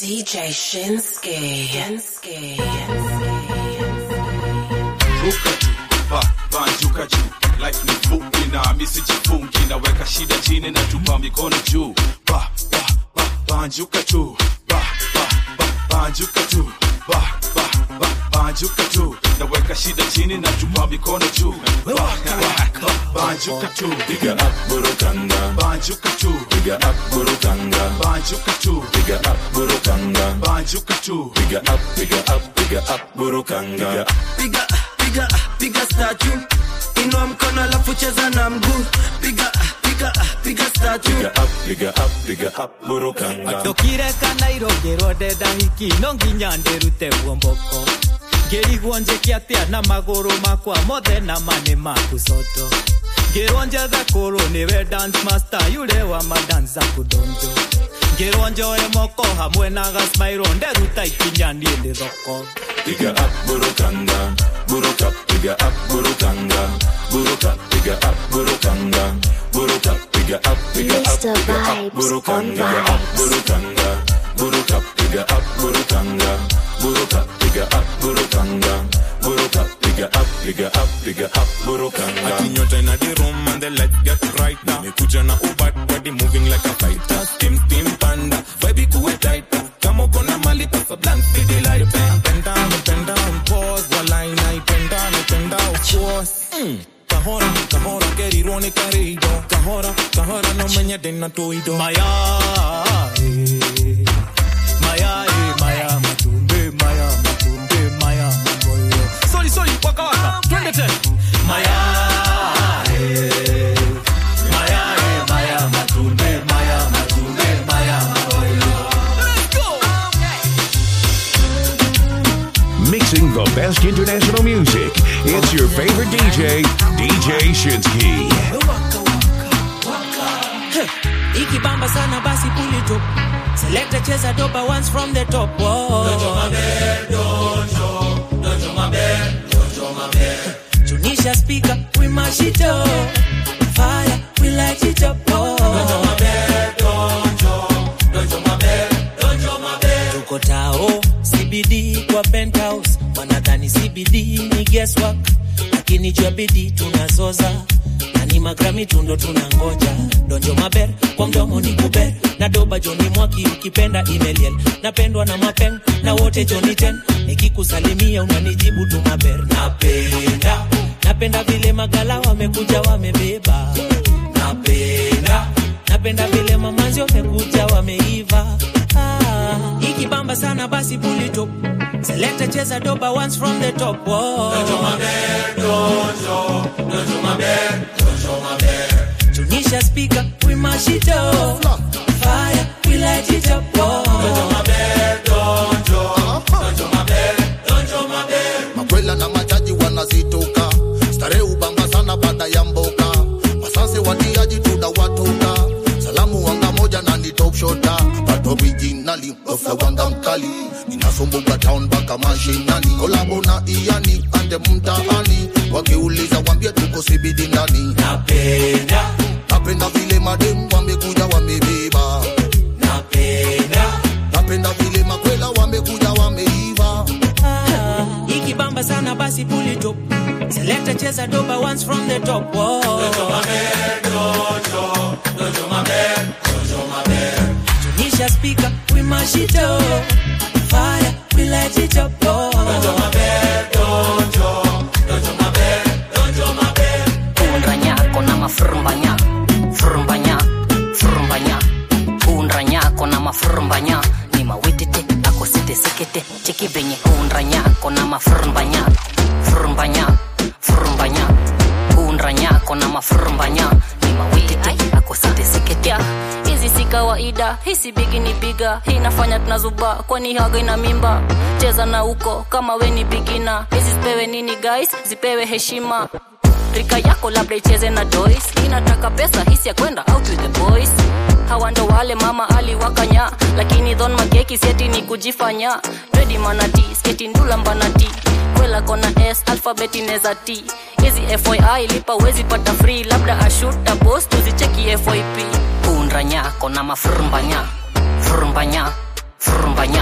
DJ Shinsuke. Shinsuke. ruka juu ba banjuka juu life ni fupi na misijifungi naweka shida chini na tupa mikono juu ba ba ba banjuka juu ba ba ba banjuka juu ba ba ba banjuka juu naweka shida chini na tupa mikono juu ba ba ba banjuka juu Piga up burukanga, banjuka juu piga up burukanga, banjuka juu piga up burukanga, banjuka juu piga up, piga up, piga up burukanga. piga piga piga statue inua mkono alafu cheza na mguu piga piga piga statue Piga up, piga up, piga up burukanga. ndokire kana irongerwo ndenda hiki no nginya ndĩrute guomboko ngĩrigwo njĩke atĩa na magũrũ makwa mothe na mane maku coto ngĩrwo njethe kũrũ nĩwe dance master yule wa madanza kudonjo ngĩrwo njoe moko hamwe na gasmairo nderuta ikinya niĩ ndĩ thoko Piga up burukanga, buruka, piga up burukanga, buruka, piga up burukanga, buruka, piga up, piga up, Mr. piga up Vibes burukanga, on piga up Vibes. burukanga, buruka, piga up burukanga, buruka, piga up burukanga, buruka, piga up, piga up, piga up burukanga. Ati nyota in the room and the light get brighter. Nimekuja na ubat body moving like a fighter. Steam steam panda, vibe kuwe tighter. Kama uko na mali pesa blank see the light. Penda penda pause wala inaipenda naipenda of course. Mm. Kahora kahora kerirwo ni karido. Kahora kahora no menya dena toido. maya eh, maya eh, maya matumbe maya matumbe maya maboyo sorry sorry waka waka twende tena maya eh, maya eh, maya matumbe maya matumbe maya maboyo let's go Mixing the best international music. It's your favorite DJ, DJ Shinsky. ikibamba sana basi pull it up select cheza doba once from the top Whoa. tunisha speaker we mash it up fire we light it up oh. tuko tao cbd kwa penthouse wanadhani cbd ni guesswork lakini jua bidii tunazoza na ni magrami tundo tunangoja donjo maber kwa mdomo ni kuber na doba joni mwaki ukipenda imeliel napendwa na mapen na wote joni ten nikikusalimia unanijibu tu maber napenda napenda vile magala wamekuja wamebeba napenda napenda vile mamanzi wamekuja wameiva ah, ikibamba sana basi pulito selekta cheza doba once from the top Whoa. tunisha speaker we mash it up fire we light it up Whoa. makwela na majaji wanazitoka starehe ubamba sana baada ya mboka wasanse watiaji tunawatoka salamu wanga moja na ni top shota but originally ofla wanga mkali ninasumbuka town mpaka mashinani kolabo na iani ande mtaani wakiuliza wambie tuko sibidi ndani napenda napenda vile madem wamekuja wamebeba napenda napenda vile makwela wamekuja wameiva Ah, ikibamba sana basi pulito selekta cheza doba once from the top Whoa. tunisha speaker we mash it up fire we light it up Oh. undranyako na mafrumbanya frumbanya frumbanya undranyako na mafrumbanya ni mawitete akositesekete cheki venye undranyako na mafrumbanya frumbanya frumbanya undranyako na mafrumbanya ni mawitete akositesekete hizi si kawaida hii si bigi ni biga hii inafanya tunazuba kwani haga ina mimba cheza na uko kama we ni bigina hizi zipewe nini guys zipewe heshima rika yako labda icheze na dois inataka pesa hisi ya kwenda out with the boys hawa ndo wale mama aliwakanya lakini dhon mageki sieti ni kujifanya redi manati sketi ndula mbanati kwela kona s alfabeti neza t hizi foi lipa wezi pata free labda ashuta bos tuzicheki fyp undra nyako na mafrumbanya frumbanya frumbanya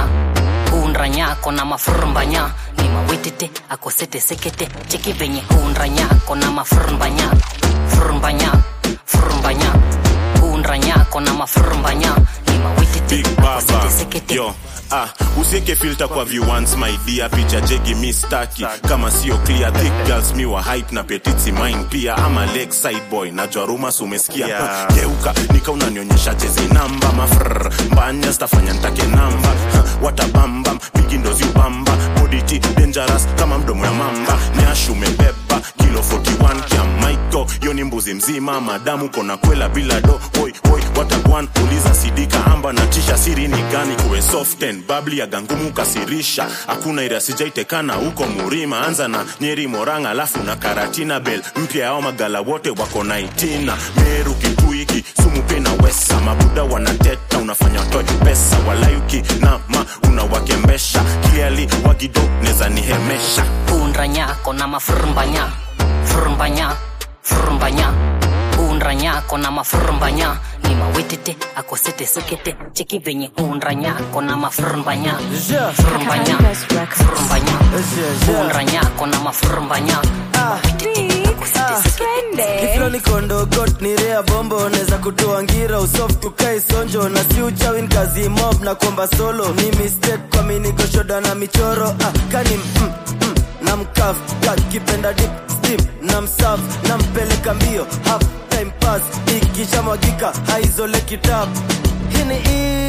hunranyako na mafrumbanya ni mawitete akosete sekete cheki venye hunranyako na mafrumbanya frumbanya frumbanya hunranyako na mafrumbanya ni mawitete Big akosete Baba. sekete Yo, ah, usieke filter kwa view once my dear picha jegi mi staki kama sio clear thick girls mi wa hype na petitsi mine pia ama leg side boy najua rumors umesikia Yeah. geuka nika unanionyesha jezi namba mafrr mbanya stafanya ntake namba Ha, watabambam bigi ndo ziubamba boditi dangerous kama mdomo ya mamba nyash umebeba kilo 41 kya maiko yo ni mbuzi mzima madamu kona kwela bila do oi oi watagwan uliza sidika amba na tisha siri ni gani kuwe soften babli ya gangumu kasirisha hakuna ira sijaitekana huko murima anza na nyeri moranga alafu na karatina bel mpya yao magala wote wako na itina meru kikuiki sumu pena wesa mabuda wanateta unafanya toe pesa walayuki nama unawakembesha kiali wagido neza nihemesha hunranyako na mafrumbanya frumbanya frumbanya hunranyako na mafrumbanya ni mawitete akosete sekete cheki venye hunranyako na mafrumbanya frumbanya frumbanya hunranyako na mafrumbanya mawitete akosete sekete Iflo ni kondo got ni rea bombo neza kutoa ngira usoft ukai sonjo na si uchawin kazi mob na kwamba solo ni mistake kwa mini goshoda na michoro ah, kani mm, mm, na mkaf kakipenda dip steam na msaf na mpeleka mbio half time pass ikishamwagika haizole kitabu hii ni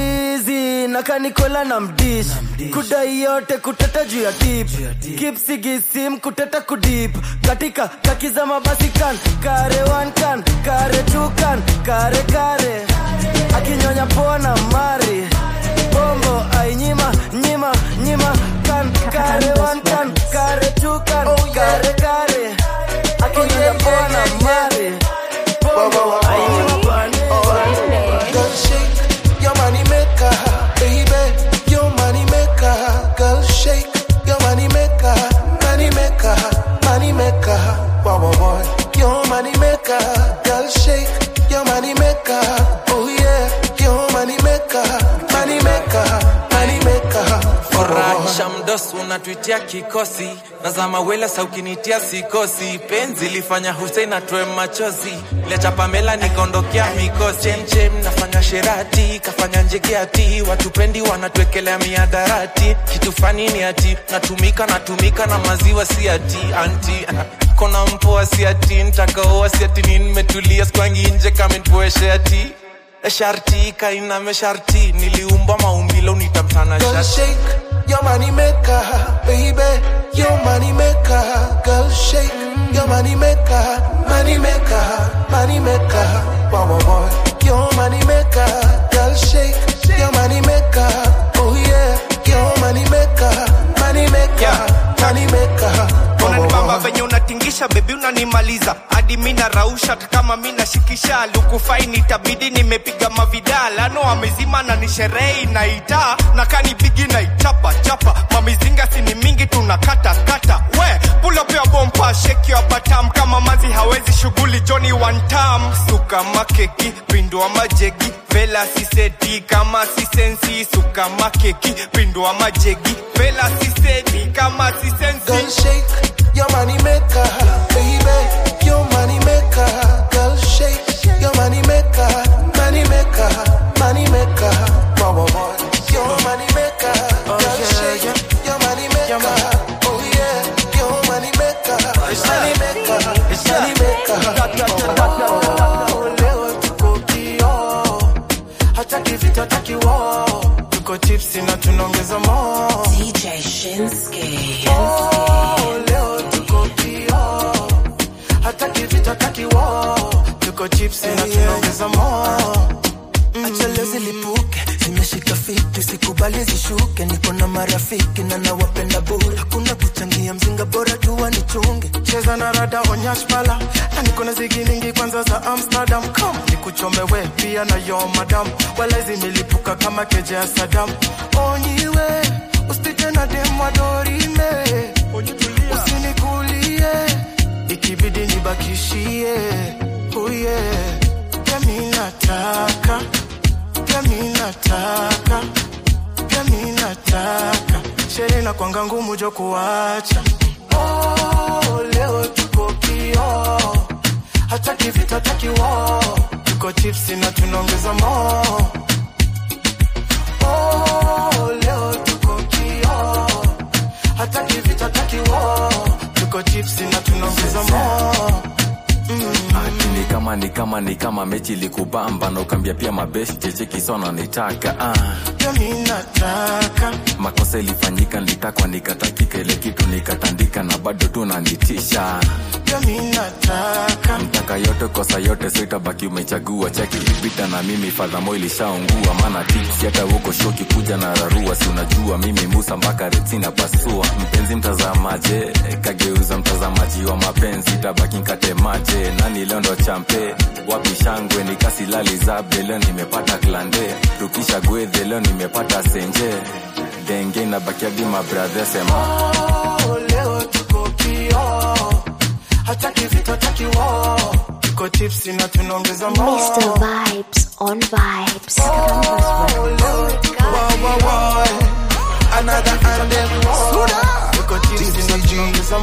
easy na kanikola na mdish kudai yote kuteta juu ya tip kipsigisim kuteta kudip katika kakiza mabasi kan kare one kan kare two kan kare kare akinyonya pona mari bombo ainyima nyima nyima kan kare one kan kare two kan kare kare akinyonya pona mari bombo ainyima pani Girl, shake your money maker, baby. Your money maker, girl, shake your money maker, money maker, money maker. Wow, wow, wow. Your money maker, girl, shake your money maker. Oh yeah, your money maker, money maker, money maker. Wow, wow, wow. Furahisha mdosi unatuitia kikosi nazama wela saukinitia sikosi penzi lifanya Hussein atoe machozi lecha Pamela nikaondokea mikosi chemchem nafanya sherati kafanya njegeati watupendi wanatuekelea miadarati kitu fani ni ati natumika natumika na maziwa si ati anti kona mpoa si ati ntakaoa si ati ni nimetulia skwangi nje kamenpoeshe ati sharti kainame sharti niliumbwa maumbilo nitamtana Girl, sharti shake your money maker, baby. Your money maker, girl, shake your money maker, money maker, money maker. Wow, wow, wow. Your money maker, girl, shake your money maker. Oh yeah, your money maker, money maker, money maker. Wow, wow, unanibamba wow. venye unatingisha bebi unanimaliza hadi mi narausha hata kama mi nashikisha lukufaini itabidi nimepiga mavidala no amezima na ni sherehe inaita na kani bigi na ichapa chapa mamizinga sini mingi tunakata kata we pulopea bompa sheki wa batam kama mazi hawezi shughuli joni wantam suka makeki pindua majegi vela siseti kama sisensi suka makeki pindua majegi vela siseti kama sisensi Girl, shake your money maker, baby. Your money maker, girl, shake your money maker, money maker, money maker. Wow, wow, wow. Your money maker, girl, shake your money maker. Oh yeah, your money maker, money maker, money maker. Oh, leo tuko kio, hataki vita, hataki war. Tuko tipsy na tunaongeza more. DJ Shinsuke. Oh, leo tuko kio hataki vita hataki wo tuko chipsi na tunaongeza mo acha leo zilipuke zimeshika fiti sikubali zishuke niko na marafiki na nawapenda bure hakuna kuchangia mzinga bora tu wanichunge cheza na rada onyashpala na niko na zigi mingi kwanza za amsterdam come nikuchome we pia na yo madam wala zimelipuka kama keje ya sadam onyiwe usipite na demwa dorime usinikulie ikibidi nibakishie uye pia mi nataka pia mi nataka pia mi nataka sherehe na kwanga ngumu jo kuacha oh, leo tuko kio hataki vita hataki wo tuko chipsi na tunaongeza mo oh, leo tuko kio hataki vita hataki wo tuko chipsi na tunaongeza mo Ati ni kama ni kama ni kama mechi likubamba na ukambia pia mabeshi cheche kisona nitaka ah. pia mi nataka makosa ilifanyika nilitakwa nikatakika ile kitu nikatandika na bado tu nanitisha pia mi nataka mtaka yote kosa yote so itabaki umechagua chaki ilipita na mimi fadhamo ilishaungua maana tips hata huko shoki kuja na rarua si unajua mimi musa mpaka retina pasua mpenzi mtazamaje kageuza mtazamaji wa mapenzi tabaki nkatemaje nani leo ndo champe wapi shangwe nikasilali zabe leo nimepata klande rukisha gwedhe leo nimepata senje denge nabakia bima bradhe sema oh, leo tuko kio hataki vita hataki wo tuko chipsi na tunaongeza mo Mr. Vibes on Vibes. Another anthem. Tuko chipsi na tunaongeza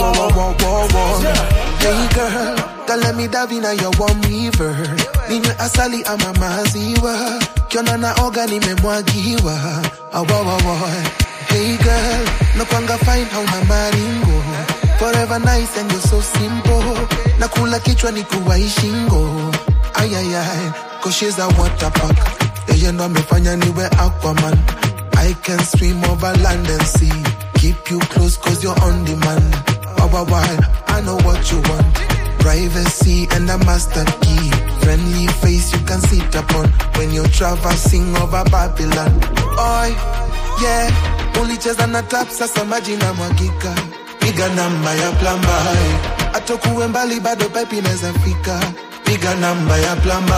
mo Hey girl, don't let me dive in your warm river. Ninywe asali ama maziwa, kiona naoga nimemwagiwa. Awawawa. Hey girl, nakwanga fine hauna maringo. Forever nice and you're so simple. Nakula kichwa ni kuwai shingo. Ayayay, cause she's a water park. Yeye ndo amefanya niwe Aquaman. I can swim over land and sea. Keep you close cause you're on demand. Why, why, why? I know what you want. Privacy and a master key. Friendly face you can sit upon when you're traversing over Babylon. Oi, yeah. Ulicheza na tap sasa maji na mwagika. Piga namba ya plamba. Atokuwe mbali bado pipe inaweza fika. Piga namba ya plamba.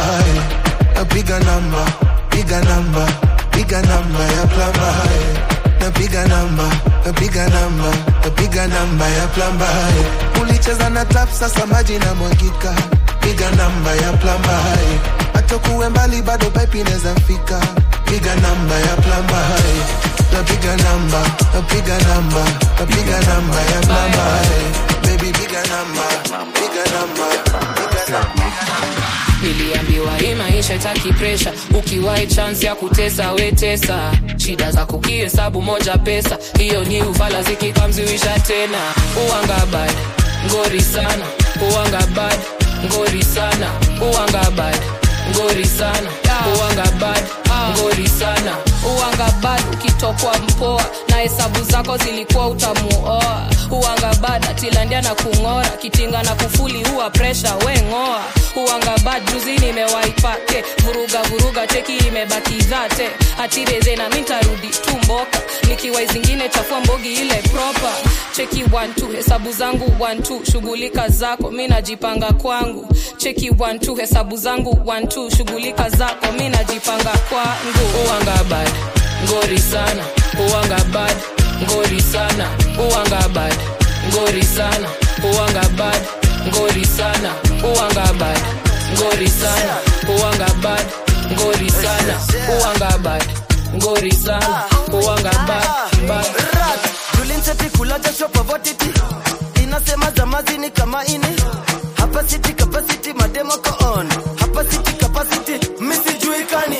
Piga namba, piga namba, piga namba ya plamba. Napiga namba, napiga namba, napiga namba ya plamba. Ulicheza na tap sasa maji na mwagika. Piga namba ya plamba. Atokuwe mbali bado pipe inaweza fika. Piga namba ya plamba. Napiga namba, napiga namba, napiga namba ya plamba. Baby piga namba, piga namba, piga namba. niliambiwa hii maisha itaki presha ukiwai chance ya kutesa wetesa shida za kukihesabu moja pesa hiyo ni ufala zikikamziwisha tena uwanga bad ngori sana uwanga bad ngori sana uwanga bad ngori sana uwanga bad ngori sana uwanga bad ukitokwa mpoa na hesabu zako zilikuwa utamuoa uwanga bad atilandia na kung'ora kitinga na kufuli huwa presha we ng'oa uwanga bad juzi nimewaipake vuruga vuruga cheki imebaki dhate atireze na mintarudi tu mboka nikiwai zingine chafua mbogi ile proper cheki one two hesabu zangu one two shughulika zako mi najipanga kwangu cheki one two hesabu zangu one two shughulika zako mi najipanga kwangu uwanga bad ngori sana uwanga bad ngori sana uwanga bad ngori sana uwanga bad ngori sana uwanga bad ngori sana uwanga bad ngori sana uwanga bad ngori sana uwanga bad bad tulinseti kula jasho povotiti inasema zamazi ni kama ini hapa city capacity mademo ko on hapa city capacity misijuikani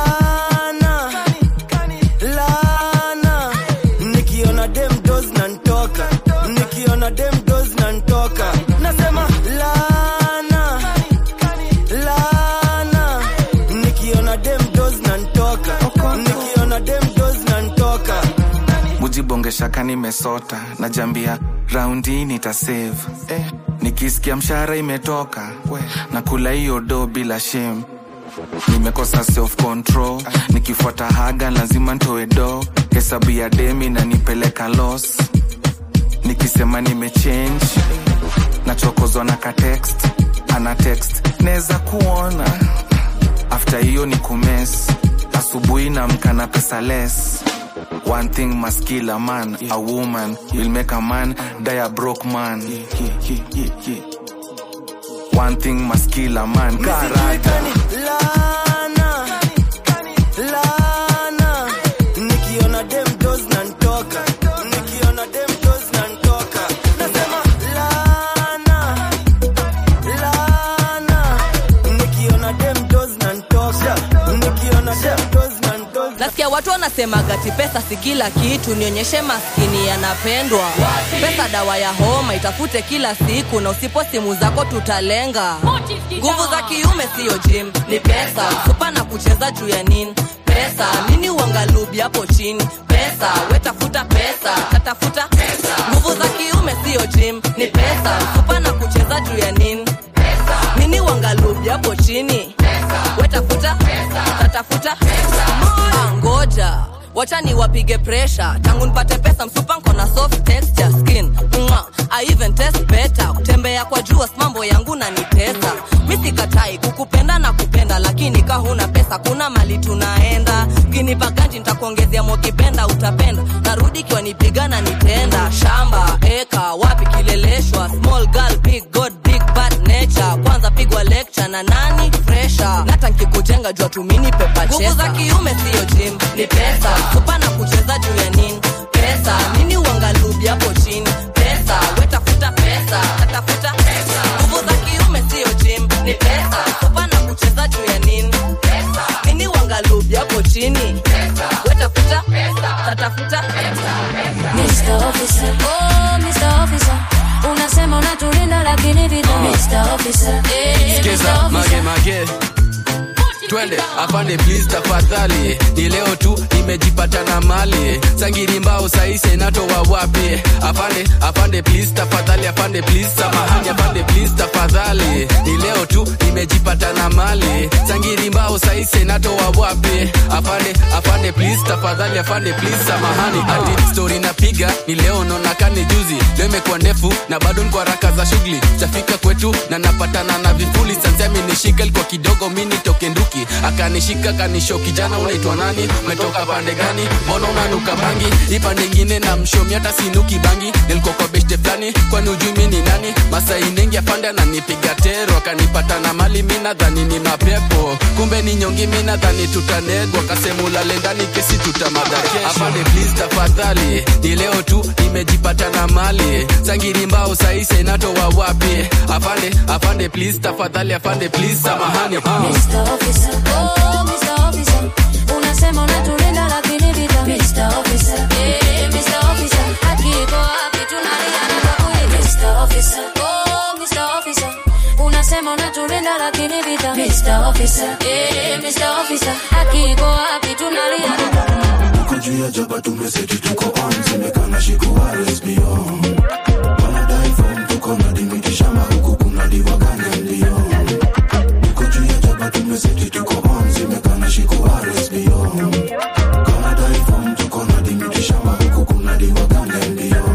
lana lana nikiona dem dos na ntoka nikiona dem dos na ntoka nasema lana lana nikiona dem dos na ntoka nikiona dem dos na ntoka mujibongesha nimesota najambia raundi nitasave eh, nikisikia mshahara imetoka na kula hiyo do bila shame nimekosa self control nikifuata haga lazima ntoe do hesabu ya demi na nipeleka los nikisema nimechange nachokozwa na katext ana text neza kuona after hiyo ni kumes asubuhi na mkana pesa less One thing must kill a man, a woman will make a man die a broke man. One thing must kill a man, character. lana lana nikiona dem dos na ntoka ati pesa si kila kitu nionyeshe maskini yanapendwa pesa dawa ya homa itafute kila siku na usipo simu zako tutalenga nguvu za kiume siyo jim ni pesa supa na kucheza juu ya nini pesa nini uangalubi hapo chini pesa wetafuta pesa tatafuta nguvu za kiume siyo jim ni pesa supa na kucheza juu ya nini nini uangalubi hapo chini wetafuta tatafuta Ah, ngoja wacha ni wapige presha tangu nipate pesa msupa nkona soft texture skin Mwah. I even test better kutembea kwa jua mambo yangu na nitesa mi sikatai kukupenda na kupenda lakini ka huna pesa kuna mali tunaenda ukinipa ganji nitakuongezea mokipenda utapenda narudi kiwa nipigana nitenda shamba eka wapi kileleshwa small girl big god big bad nature kwanza pigwa lecture na nani fresha nata nkikujenga jua tumini pepa nguvu za kiume siyo jim ni pesa kupa na kucheza juu ya nini pesa nini uangalubi hapo chini pesa wetafuta pesa tatafuta nguvu za kiume siyo jim ni pesa kupa na kucheza juu ya nini nini uangalubi hapo chini wetafuta tatafuta Mr. Officer, oh Mr. Officer, unasema unatulinda lakini vita Mr. Officer, eh, Skiza, Mr. mage Officer. mage twende afande please tafadhali ni leo tu nimejipata na mali sangiri mbao saise natoa wapi afande afande please tafadhali afande please samahani afande please tafadhali ni leo tu nimejipata na mali sangiri mbao saise natoa wapi afande afande please tafadhali afande please samahani ati story napiga ni leo nonakani juzi leo imekuwa ndefu na bado niko haraka za shughuli chafika kwetu na napatana na vifuli sansi amenishika ilikuwa kidogo mi nitoke nduki akanishika kanisho kijana unaitwa nani umetoka pande gani mbona unanuka bangi hii pande ingine na mshomi hata sinuki bangi nilikuwa kwa beshte fulani kwani ujui mi ni nani masai nengi afande ananipiga tero akanipata na mali mi nadhani ni mapepo kumbe ni nyongi mi nadhani tutanegwa kasemulale ndani kesi tutamada kesho afande please tafadhali ni leo tu nimejipata na mali sangiri mbao saise natoa wapi afande afande please tafadhali afande please samahani ah. Mr. Officer, oh Mr. Officer, unasema unatulinda lakini vita Mr. Officer, eh, Mr. Officer, haki iko wapi tunaliana kwa kweli Mr. Officer, oh Mr. Officer, unasema unatulinda lakini vita Mr. Officer, eh, Mr. Officer, haki iko wapi tunaliana Tuko juu ya jaba tumeseti tuko on Semekana shiku RSBO Wanadai form tuko na dimiti shamba huku kuna diwa gani ndio Tuko juu ya jaba tumeseti tuko on Semekana shiku RSBO Wanadai form tuko na dimiti shamba huku kuna diwa gani ndio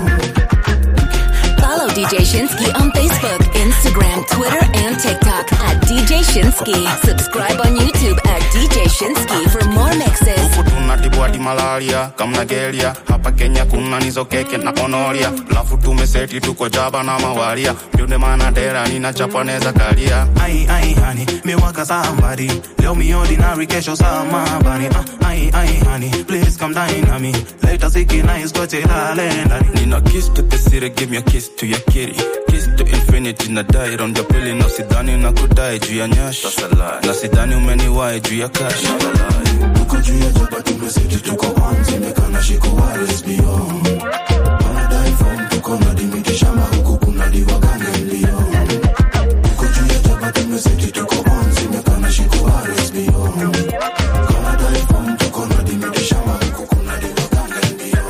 Follow DJ Shinsky on Facebook, Instagram, Twitter, and TikTok at DJ Shinsky. Subscribe on YouTube at DJ Shinsky for more mixes. tunatibu hadi malaria kamna gelia hapa kenya kuna nizo keke na konoria lafu tumeseti tuko jaba na mawaria ndio maana dera nina chapaneza kalia Ai, ai, honey, me waka somebody. Leo me ordinary, kesho somebody. Uh, ai, ai, honey, please come dine on me. Later, siki nice, go till I Need a kiss to the city, give me a kiss to your kitty. Kiss to infinity na die round the pili na sidhani na kudai juu ya nyash na sidhani umeniwai juu ya cash Tuko juu ya jaba tumeseti tuko on Semekana shiku RSBO Wanadai form tuko na dimiti shamba huku kuna diwa gani ndio Tuko juu ya jaba tumeseti tuko on Semekana shiku RSBO Wanadai form tuko na dimiti shamba huku kuna diwa gani ndio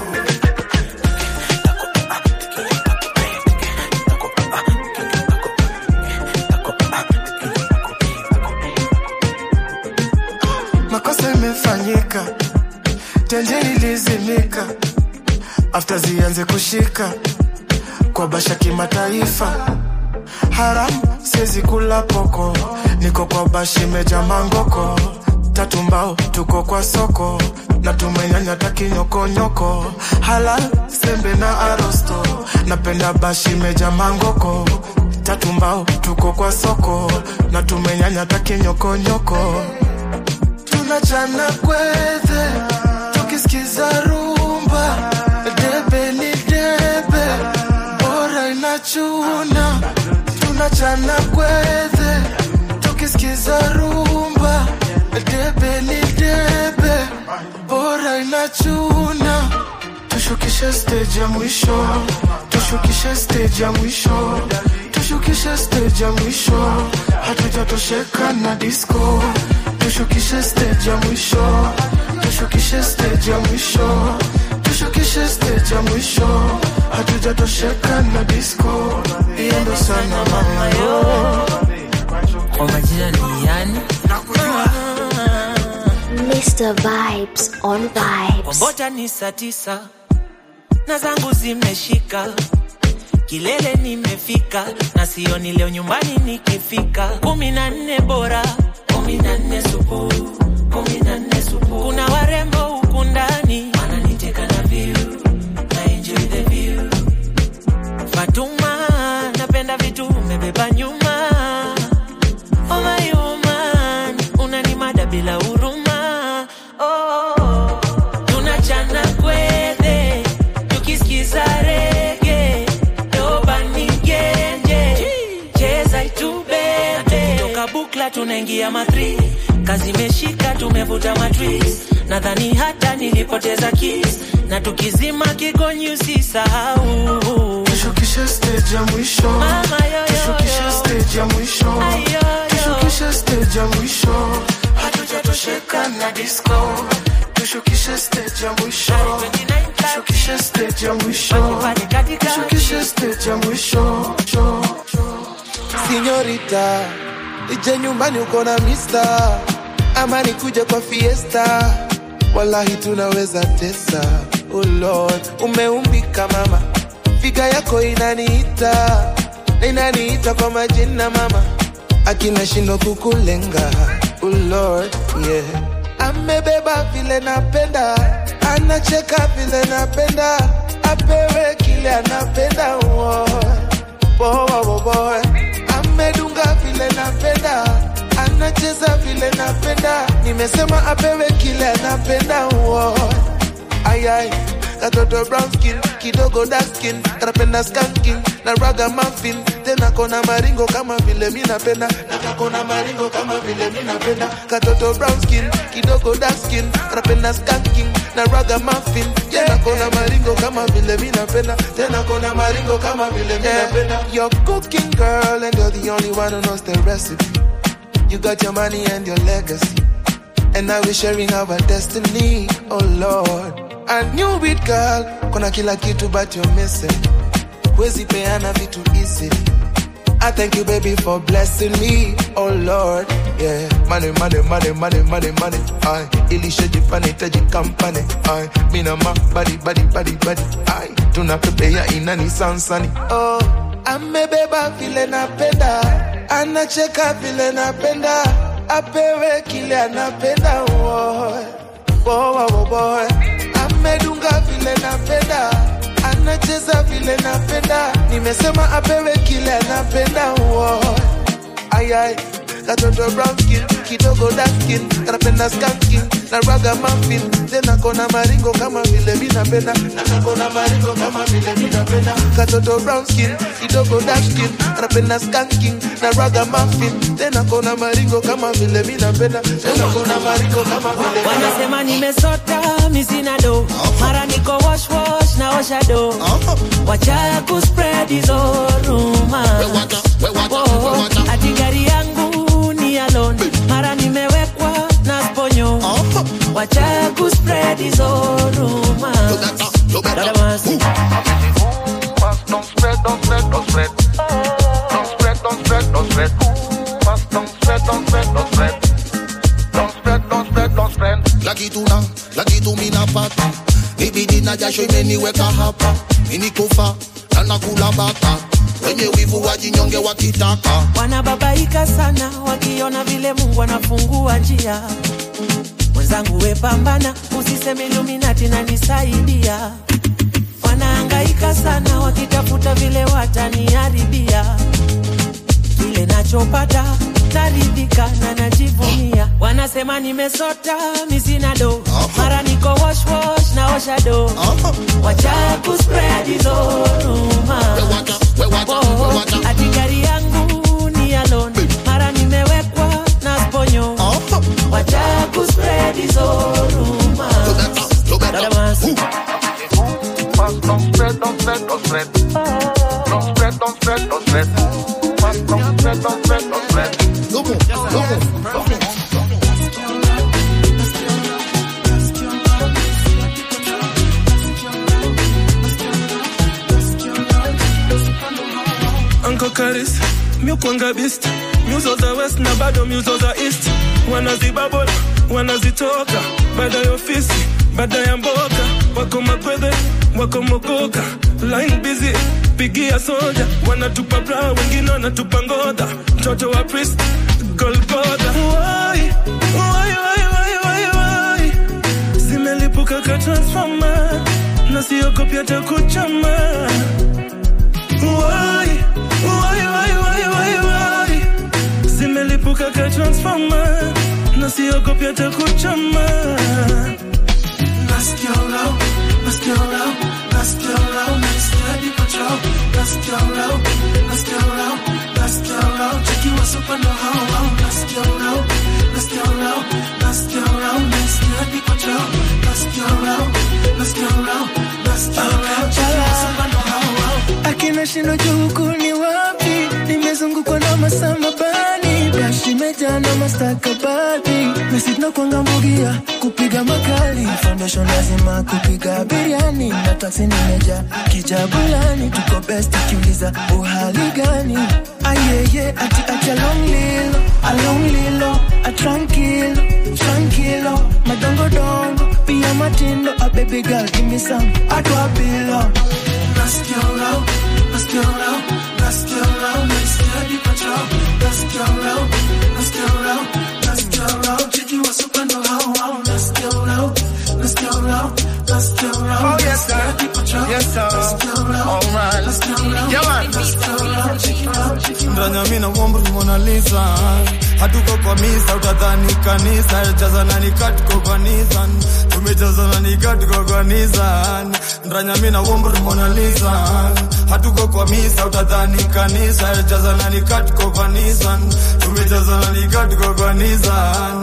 makosa imefanyika tenje ilizimika afta zianze kushika kwa basha kimataifa haram siwezi kula poko niko kwa bashi meja mangoko tatu mbao tuko kwa soko na tumenyanya takinyokonyoko halal sembe na arosto napenda bashi meja mangoko tatu mbao tuko kwa soko na tumenyanya takinyokonyoko tunachana kwete tukisikiza rumba debe ni debe bora inachuna tunachana kwete tukisikiza rumba debe ni debe bora ina wanachuna tushukishe stage ya mwisho tushukishe stage ya mwisho tushukishe stage ya mwisho hatujatosheka na disco tushukishe stage ya mwisho tushukishe stage ya mwisho tushukishe stage ya mwisho hatujatosheka na disco iendo sana mama yo kwa majina ni yani Mr. Vibes on Vibes. Kombota ni saa tisa na zangu zimeshika kilele nimefika na sioni leo nyumbani nikifika kumi na nne bora kumi na nne supu kumi na nne supu kuna warembo huku ndani wananiteka na view na enjoy the view Fatuma napenda vitu umebeba nyuma oh my woman unanimada bila huruma oh, tunachana kwele tukisikiza rege dobanigenge cheza itubebe toka bukla tunaingia matri kazi imeshika tumevuta matris nadhani hata nilipoteza kis na tukizima kigonyi usisahau tushukishe stage ya mwisho Mama, yo, yo, tushukishe yo. stage ya mwisho Ay, yo, yo. tushukishe stage ya mwisho hatujatosheka na disco tushukishe stage ya mwisho tushukishe stage ya mwisho tushukishe stage ya mwisho Sinyorita, ije nyumbani uko na mista ama nikuje kwa fiesta, wallahi tunaweza tesa. Oh Lord, umeumbika mama, figa yako inaniita na inaniita kwa majina mama, akina shindo kukulenga. Oh Lord, yeah. Amebeba vile napenda, anacheka vile napenda, apewe kile anapenda. Oh boy, boy, boy. amedunga vile napenda anacheza vile napenda nimesema apewe kile anapenda uo ayai katoto brown skin kidogo dark skin kanapenda skanking na raga muffin tena kona maringo kama vile mi napenda na kakona maringo kama vile mi napenda katoto brown skin kidogo dark skin kanapenda skanking na raga muffin tena kona maringo kama vile mi napenda tena kona maringo kama vile mi napenda you're cooking girl and you're the only one who knows the recipe you got your money and your legacy and now we're sharing our destiny oh lord I knew it girl kuna kila kitu but you're missing huwezi peana vitu easy I thank you baby for blessing me oh lord yeah money money money money money money ay ilishajifanya itaji kampani ay mina ma body body body body ay tunapepea inani sansani oh amebeba vile napenda anacheka vile napenda apewe kile anapenda oh, oh, oh, boy amedunga vile napenda anacheza vile napenda nimesema apewe kile anapenda uo ayai katoto brown skin kidogo dark skin kanapenda skanking na raga muffin tena kona maringo kama vile mi napenda na kakona maringo kama vile mi napenda katoto brown skin kidogo dark skin kanapenda skanking na raga muffin tena kona maringo kama vile mi napenda tena kona maringo kama vile mi wanasema nimesota misina do mara niko wash wash na osha do wacha kuspread hizo rumors Oh, ati gari yangu ni alone mara nimewekwa na sponyo wacha kuspread hizo rumors Dada Mercy. Don't spread, don't spread, don't spread. Don't spread, don't spread, don't spread. Fast, don't spread, don't spread, don't spread. Don't spread, don't spread, don't spread. laki tuna laki tuminapata ibidi na jasho imeniweka hapa minikufa na nakula bata wenye wivu wajinyonge wakitaka wanababaika sana wakiona vile mungu anafungua njia mwenzangu wepambana usiseme iluminati nanisaidia wanaangaika sana wakitafuta vile wataniharibia kile nachopata naridhika na najivunia wanasema nimesota misina do mara niko wash wash na osha do wacha kuspread hizo rumors. Oh, ati gari yangu ni alone mara nimewekwa na sponyo wacha kuspread hizo rumors. Fast, don't spread, don't spread, don't spread. Don't spread, don't spread, don't spread. Fast, don't spread, don't spread, don't spread. Come on, come on, come on. Uncle Karis, miukwanga beast nyuso za west na bado nyuso za east wanazibabol wanazitoka baada ya ofisi baada ya mboka wako makwedhe wako mogoka line busy pigia soja wanatupa bra wengine wanatupa ngodha mtoto wa priest golgotha wai wai wai wai wai wai zimelipuka ka transformer na siogopi hata kuchama wai wai wai wai wai wai zimelipuka ka transformer na siogopi hata kuchama Nasikia urau, nasikia urau, nasikia urau, nasikia hadi patrol. Nasikia urau, nasikia urau, nasikia urau, cheki wasupa ndo hao hao. Nasikia urau, nasikia urau, nasikia urau, nasikia hadi patrol. Nasikia urau, nasikia urau, nasikia urau, cheki wasupa ndo hao hao. akina shindo juu huku ni wapi nimezungukwa na masamabani brashi imejaa na mastakabadhi nasi tunakwanga mbugia kupiga makali foundation lazima kupiga biriani na taksi nimeja kijabulani tuko best kiuliza uhali gani ayeye ati ati along lilo along lilo atrankilo trankilo madongodongo pia matindo a baby girl give me some atwapilo Nasikia urau, nasikia urau, nasikia urau, nasikia hadi patrol. Nasikia urau, nasikia urau, nasikia urau, cheki wasupa ndo hao hao. Nasikia urau, nasikia urau, nasikia urau, Oh, yes, sir. nasikia hadi patrol. Yes, sir. Nasikia urau, All right. nasikia urau, Yeah, man. nasikia urau, cheki urau, cheki urau. ndanya mina womri Mona Lisa hatuko kwa misa utadhani kanisa jazana ni katiko kwa Nissan tumejazana ni katiko kwa Nissan ndanya mina womri Mona Lisa hatuko kwa misa utadhani kanisa jazana ni katiko kwa Nissan tumejazana ni katiko kwa Nissan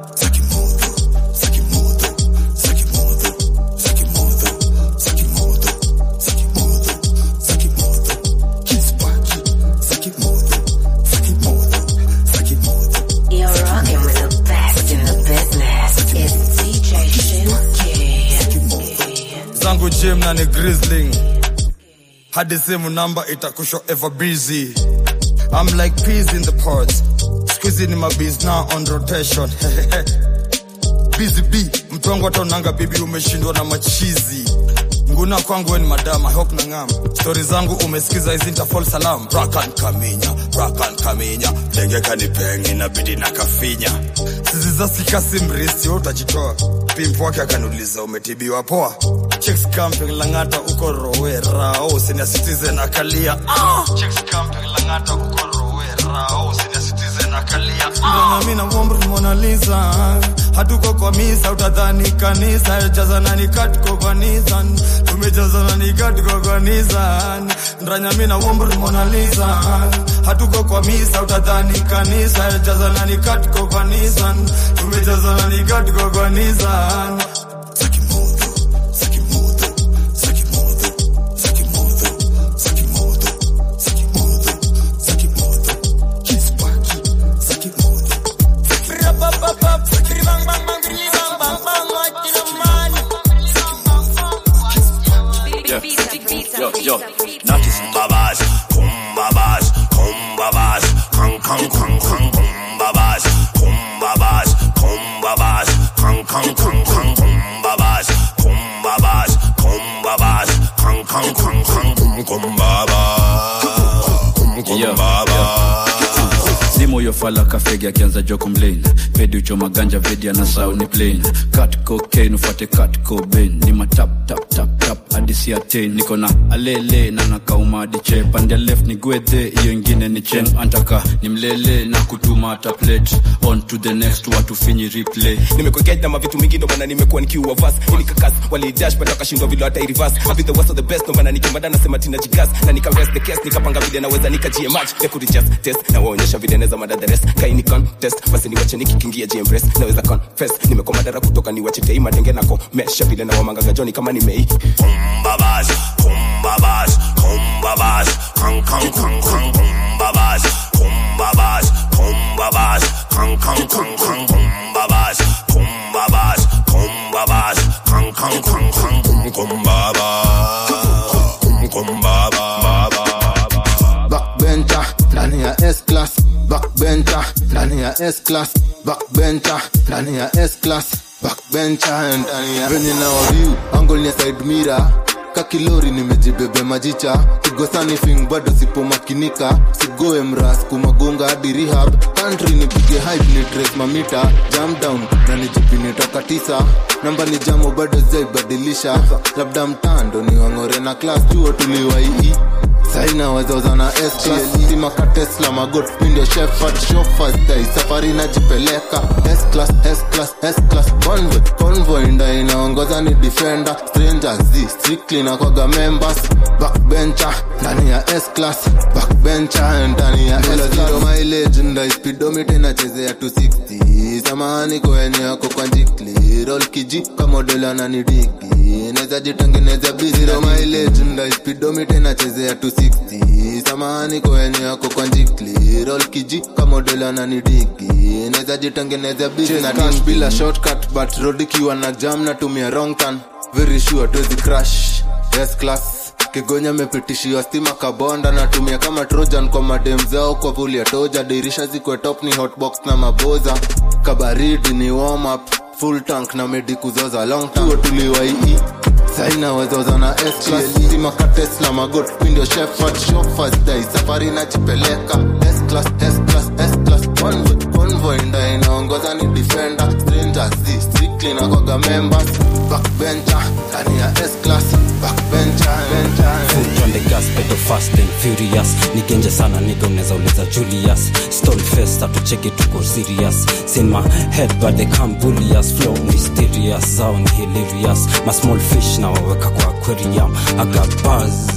You're rocking with the best in the business. It's DJ Shinsuke. zangu gym na ni grizzling hadi simu namba itakusho ever busy I'm like peas in the pods squeezy ni mabees now on rotation busy b mtongo ataonanga bibi umeshindwa na machizi nguna kwangu we ni madam I hope na ngam stori zangu umesikiza hizi nitafall salam rakan kaminya rakan kaminya denge kanipengi inabidi na kafinya sizi za sikasi mrisi we utajitoa pimp wake akaniuliza umetibiwa poa chicks camping langata uko rowera oh senior citizen akalia ah! chicks camping langata uko rowera oh senior citizen akalia ah! mimi na womri Mona Lisa hatuko kwa misa utadhani kanisa jazana ni katiko kwa Nissan tumejazana ni katiko kwa Nissan ndanya mimi na womri Mona Lisa hatuko kwa misa utadhani kanisa jazana ni katiko kwa Nissan tumejazana ni katiko kwa Nissan Yo, yo, yo, notice. Kumbabas, kumbabas, kumbabas, kang kang kang kang kumbabas, kumbabas, kumbabas, kang kang kang kang kumbabas, kumbabas, kumbabas, kang kang kang kang kum kumbabas, kum kumbabas. zimo yofala kafegi akianza jo complain pedi uchoma ganja vedi ana sauni plain cut cocaine ufate cut cobain ni matap tap tap tap hadi siatein niko na alele na nakaumadiche pande left ni gwedhe hiyo ingine ni chen antaka ni mlele na kutuma hata plate on to the next watu finyi replay nimekokea na mavitu mingi ndo maana nimekuwa nikiua vas ilikakas walidash but wakashindwa vile hata irivas I'll be the worst of the best ndo maana nikimada nasema tina jigas na nika rest the case nikapanga vile naweza nikajie match ya kurijust test na waonyesha vile naweza mada the rest kaini contest basi niwache nikikingia jempress naweza confess nimekuwa madara kutoka niwache tei matenge nako mesha vile na wamangaga joni kama nimei Kumbabas, kumbabas, kumbabas, kang kang kang kang kumbabas, kumbabas, kumbabas, kang kang kang kang kumbabas, kumbabas, kumbabas, kang kang kang kang kum kumbabas, kum kumbabas. backbencher ndani ya S class backbencher ndani ya S class backbencher ndani ya S class backbencher ndani ya venye na waviu angle ni ya side mirror kakilori nimejibebe majicha kigosani fing bado sipomakinika sigoe mras kumagonga hadi rehab country nipige hype ni trace mamita jam down na nijipini toka tisa namba ni jamo bado zaibadilisha labda mtando ni wang'ore na class chuo tuliwaii saina wazozana simaka tesla magot pindio shefat shofastai safari najipeleka S-class, S-class, S-class, convoy convoy nda inaongoza ni defender strangers z strictly na kwaga members backbencher ndani ya S-class backbencher ndani ya S-class mileage nda speedometer inachezea 260 samahani kwenye yako kwa njikli roll kiji kama dola na nidiki naweza jitengeneza busy zero mileage nda speedometer inachezea 260 samahani kwenye yako kwa njikli roll kiji kama dola na nidiki naweza jitengeneza busy na cash bila shortcut but road ikiwa na jam natumia wrong turn very sure tuwezi crash yes class kigonya mepitishiwa stima kabonda natumia kama trojan kwa madem zao kwa vuli ya toja dirisha zikwe top ni hotbox na maboza kabaridi ni warm up full tank na medi kuzoza long tuo tuliwaii saina wazoza na stima tesla magot pindio shefat shofasdai safari najipeleka S-class, S-class, S-class, convoy convoy nda inaongoza ni defender strangers z strictly na kwaga members backbencher ndani ya S-class backbencher Foot on the gas, pedal fast and furious nigenje sana niga unaweza uliza julius stone face atucheki tuko serious sin my head but they can't bully us flow mysterious zao ni hilarious my small fish na waweka kwa aquarium i got buzz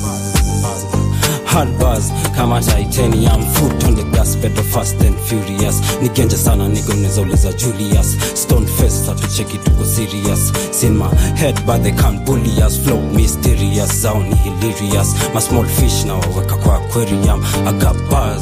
hard buzz kama titanium foot on the gas pedal fast and furious nigenje sana niga unaweza uliza julius stone face atucheki tuko serious sin my head but they can't bully us flow mysterious zao ni hilarious my small fish na waweka kwa aquarium i got buzz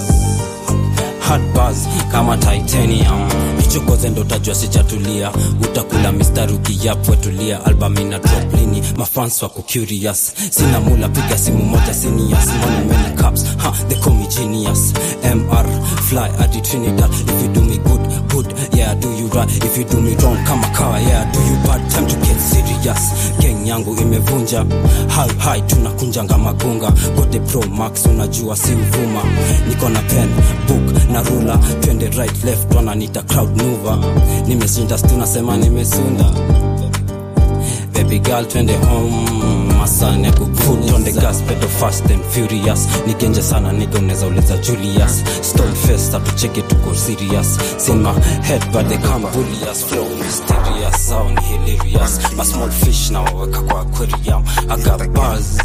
hard buzz kama titanium ichokoze ndo utajua sijatulia utakula mistari ukiyapwe tulia album ina drop lini mafans wako curious sina mula piga simu moja seniors money many cups ha they call me genius mr fly adi trinidad if you do me good good yeah do you right if you do me wrong kama kawa yeah do you bad time to get serious gang yangu imevunja high high tunakunjanga magunga gode pro max unajua si uvuma niko na pen book na rula twende right left wananita crowd mover nimeshinda tunasema nimesunda baby girl twende home masani ya kukut on the gas pedal fast and furious nigenje sana niga unaweza uliza julius stone face atucheki tuko serious sin my head but they can't bully us flow mysterious zao ni hilarious my small fish na waweka kwa aquarium i got buzz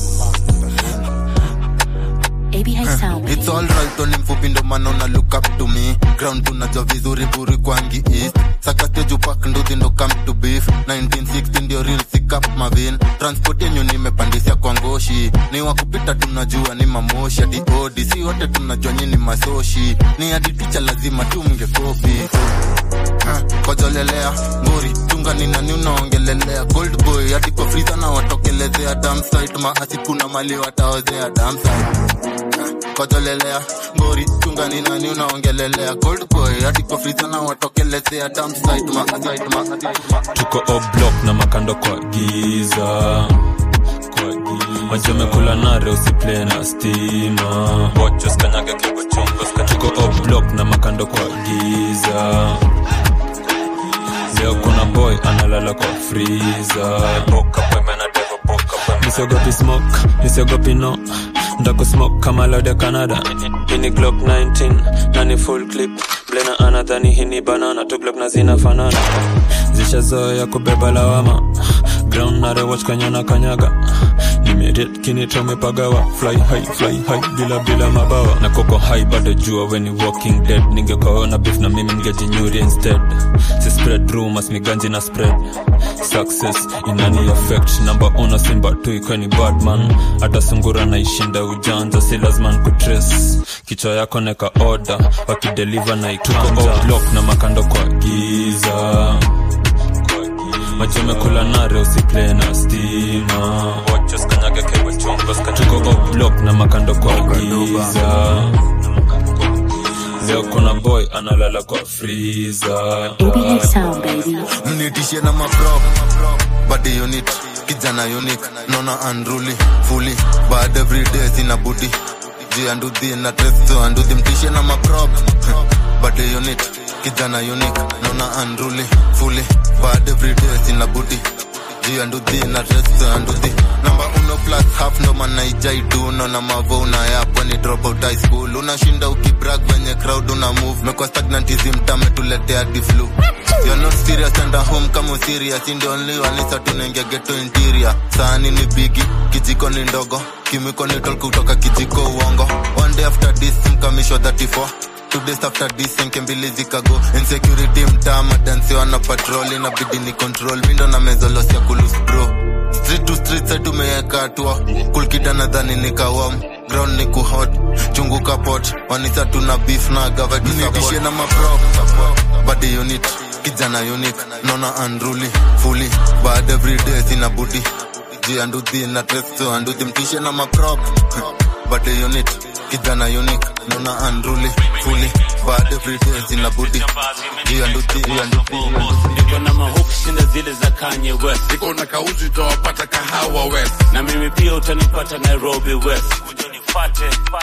ABI Sound. It's alright oni mfupi ndo maana una look up to me ground tunajua vizuri buri kwangi east sakaste jupak nduthi ndo come to beef 1960 ndio real sick up mavin transport yenyu nimepandisia kwa ngoshi ni wakupita tunajua ni mamoshi hadi odi si wote tunajua nyini masoshi ni hadi ticha lazima tumngekopi Ha, kojolelea ngori chunga ni nani unaongelelea gold boy hadi kwa friza na watokelezea damsite maasi kuna mali wataozea damsite kojolelea ngori chunga ni nani unaongelelea gold boy hadi kwa friza na watokelezea damsite maasi tuko oblock na makando kwa giza majamekula nare usiple na stima tuko oblock na makando kwa giza leo kuna boy analala kwa friza misiogopi smoke misiogopi no ndakusmoke kama lode canada ini glock 19 nani full clip blena anadhani hini banana tu glock na zinafanana zishazoya kubeba lawama ground narewach kanyana kanyaga nimerit kinitomepagawa fly high fly high bila bila mabawa na koko high bado jua weni walking dead ningekaona beef na mimi ningejinyuri instead si spread rumors miganji na spread success inani affect namba una simba tu ikweni badman hata sungura naishinda ujanja si lazima kutrace kichwa yako neka order wakideliver na ikanja block na makando kwa giza machomekula nare usiple na stima tuko block na makando kwa giza leo kuna boy analala kwa freezer mnitishe na maprop body unit kijana unique nona unruly fully bad every day sina budi ji andudhi na tresto andudhi mtishe na maprop body unit kijana unique nona unruly fully bad every day sina budi ji andudhi na tresto andudhi namba uno plus half ndo manaijaidu nona mavo unayapo ni drop out high school unashinda ukibrag venye crowd una move mekwa stagnantism tametuletea diflu You're not serious and at home kama serious in the only one is tunaingia ghetto interior sahani ni bigi kijiko ni ndogo kimiko ni tol kutoka kijiko uongo one day after this mkamisho 34 two days after this enke mbili zikago insecurity mtaa madansi wana patrol inabidi ni control mindo na mezolos ya kulus bro street to street side tumeweka hatua kulkida nadhani nikawam ground ni kuhot chungu kapot wanisa tuna beef na gavadisabishe na maprop body unit kijana unique nona unruly fully bad every day sina budi ji andudhi na tresto andudhi mtishe na maprop body unit kijana unique nona unruly fully bad every day sina budi ji andudhi ji andudhi niko na mahook shinda zile za Kanye West niko na kauzi utawapata kahawa West na mimi pia utanipata Nairobi West Utanifate,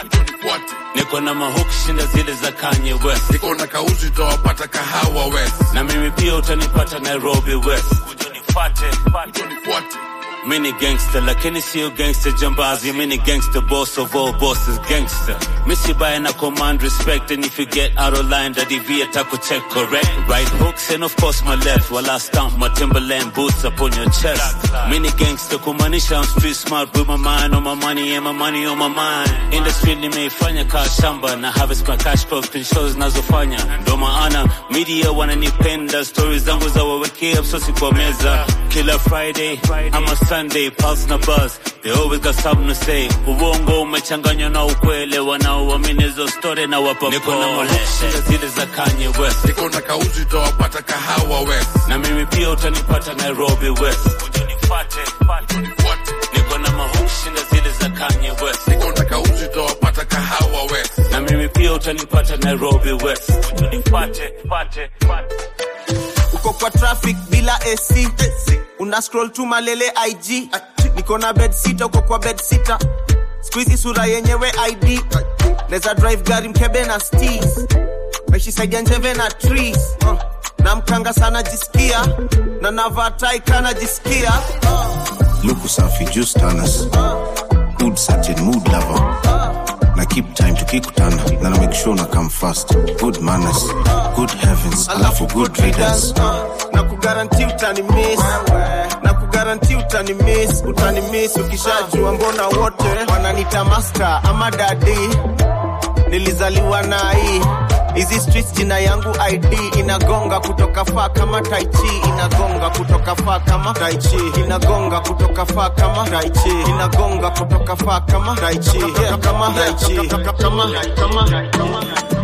niko na mahook shinda zile za Kanye West niko na kauzi utawapata kahawa West na mimi pia utanipata Nairobi West Utanifate, utanifate Mini gangster lakini sio gangster jambazi mini gangster boss of all bosses gangster Missy by na command respect and if you get out of line daddy V atako check correct right hooks and of course my left while I stomp my Timberland boots upon your chest Mini gangster kumaanisha I'm street smart with my mind on my money and my money on my mind Industry nimeifanya kaa shamba na harvest my cash crops kwenye shows zinazofanya ndo maana media wananipenda stories zangu za wawekea msosi kwa meza kila Friday ama Sunday pulse na buzz they always got something to say uongo umechanganywa na ukwele wanaoamini hizo story na wapa niko na molesha zile za Kanye West niko na kauzi utawapata kahawa West na mimi pia utanipata Nairobi West utanifate niko na mahushi na zile za Kanye West niko na kauzi utawapata kahawa West na mimi pia utanipata Nairobi West utanifate pate uko kwa traffic bila AC una scroll tu malele IG niko na bed sita uko kwa bed sita squeezy sura yenyewe ID neza drive gari mkebe na steez meshisaidia njeve na trees uh, na mkanga sana jisikia na navaa tai kana jisikia luku safi just tanas good certain mood lover na keep time tukikutana na na make sure na come fast good manners good heavens alafu good readers na kugaranti utani miss na kugaranti utani miss utani miss ukishajua mbona wote wananita master ama dadi nilizaliwa na hii hizi streets jina yangu id inagonga kutoka faa kama taichi inagonga kutoka faa kama taichi inagonga kutoka faa kama taichi inagonga kutoka faa kama taichi yeah, kama taichi kama kama kama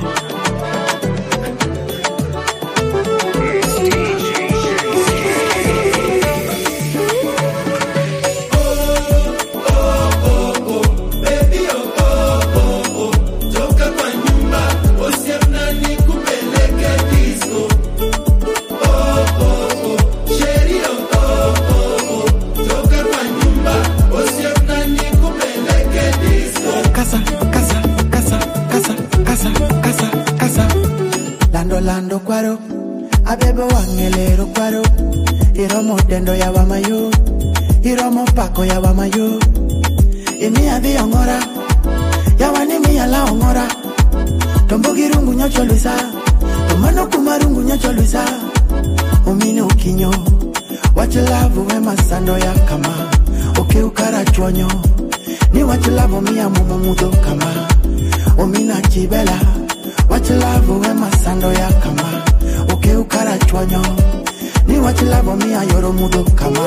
Casa, casa, casa, casa, casa, casa, casa. Lando, lando, kwaro. Abebe wangelero kwaro. Iromo tendo ya wamayo. iromo pako yawa mayo imiya dhi ong'ora yawani miya la ong'ora tombogi rungu nyocho luisa to mano kuma rungu nyocho luisa umine ukinyo wach lavu we masando ya kama okiu kara chwonyo ni wach lavu miya mumo mudho kama omina chibela wach lavu we masando ya kama okiu kara chwonyo ni wach lavu miya yoro mudho kama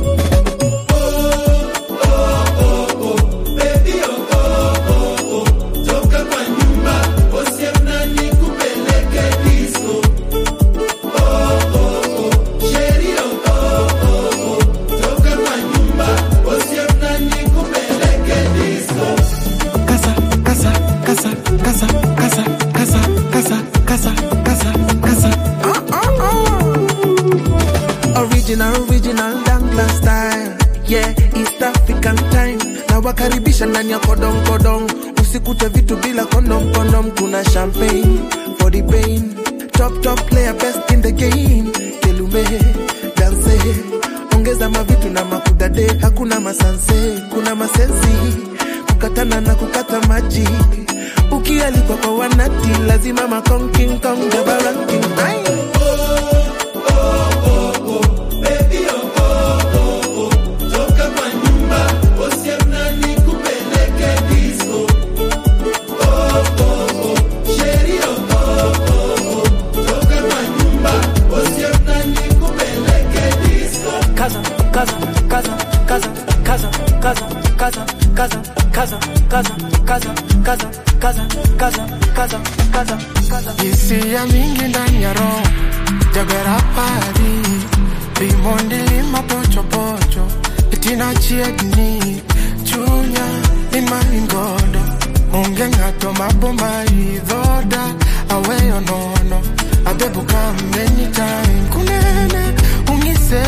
casa, casa, casa, casa, casa, casa, casa, casa, casa, casa. Original, original Dangla style. Yeah, East African time. Na wakaribisha ndani ya kodong kodong. Usikute vitu bila kondom kondom. Kuna champagne for the pain. Top top player best in the game. Kelume dance. Ongeza mavitu na makudade. Hakuna masanse, kuna masensi. Kukatana na kukata maji. Ukialikwa kwa wanati lazima makonking kong jaba ranking. Aye. Kaza, kaza, kaza, kaza, kaza, kaza, kaza, kaza, kaza, kaza, kaza, kaza, kaza, kaza, kaza, kaza, kaza. hisia mingi ndani ya roho jabera pari rimondi lima pochopocho itina chiegni chunya imaingodo onge ng'ato mabomba idhoda aweyo nono abebuka many time kunene ung'ise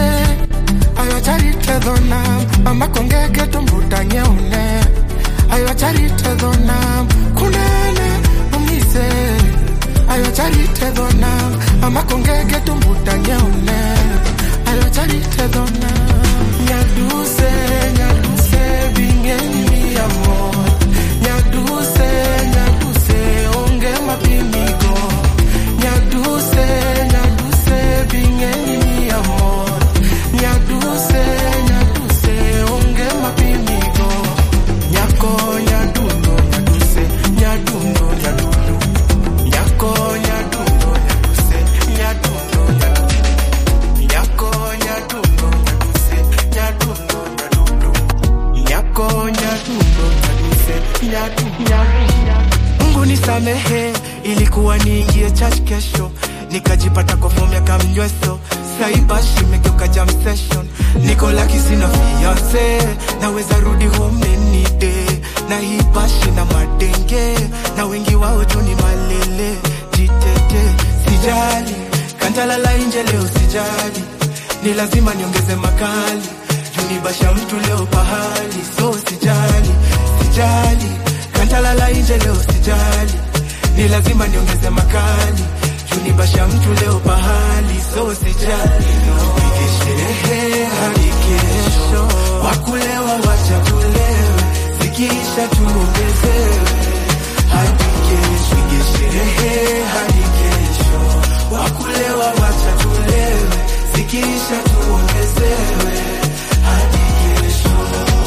ayocharitedhonam amakongege tombutang'eune ayocharitedhonam kunene ung'ise ayocharitedhonam amakongege tombutang'eune ayocharitedhonam nyaduse nyaduse bing'eni miamor nyaduse nyaduse onge mapimigo nyaduse nyaduse bing'eni miamor nyaduse nyaduse onge mapimigo nyako nyadundo nyaduse nyadundo nyadundo nyako nyadundo nyaduse nyadundo nyadundo nyako nyadundo nyaduse nyadundo nyadundo nyako nyadundo nyaduse nyadundo Mungu nisamehe, ilikuwa niingie church kesho, nikajipata kwa fomu ya kamnyweso saibashi imegeuka jam session, niko laki sina fiance, naweza rudi home any day, na hii bashi na madenge, na wengi wao tu ni malele, jitete sijali, kantalala nje leo sijali, ni lazima niongeze makali, junibasha mtu leo pahali, so sijali, sijali kantalala nje leo sijali, ni lazima niongeze makali, junibasha mtu leo pahali, so sijali, tupige sherehe hadi kesho, wakulewa wacha tulewe, zikiisha tuongezewe hadi kesho, tupige sherehe hadi kesho, wakulewa wacha tulewe, zikiisha tuongezewe hadi kesho.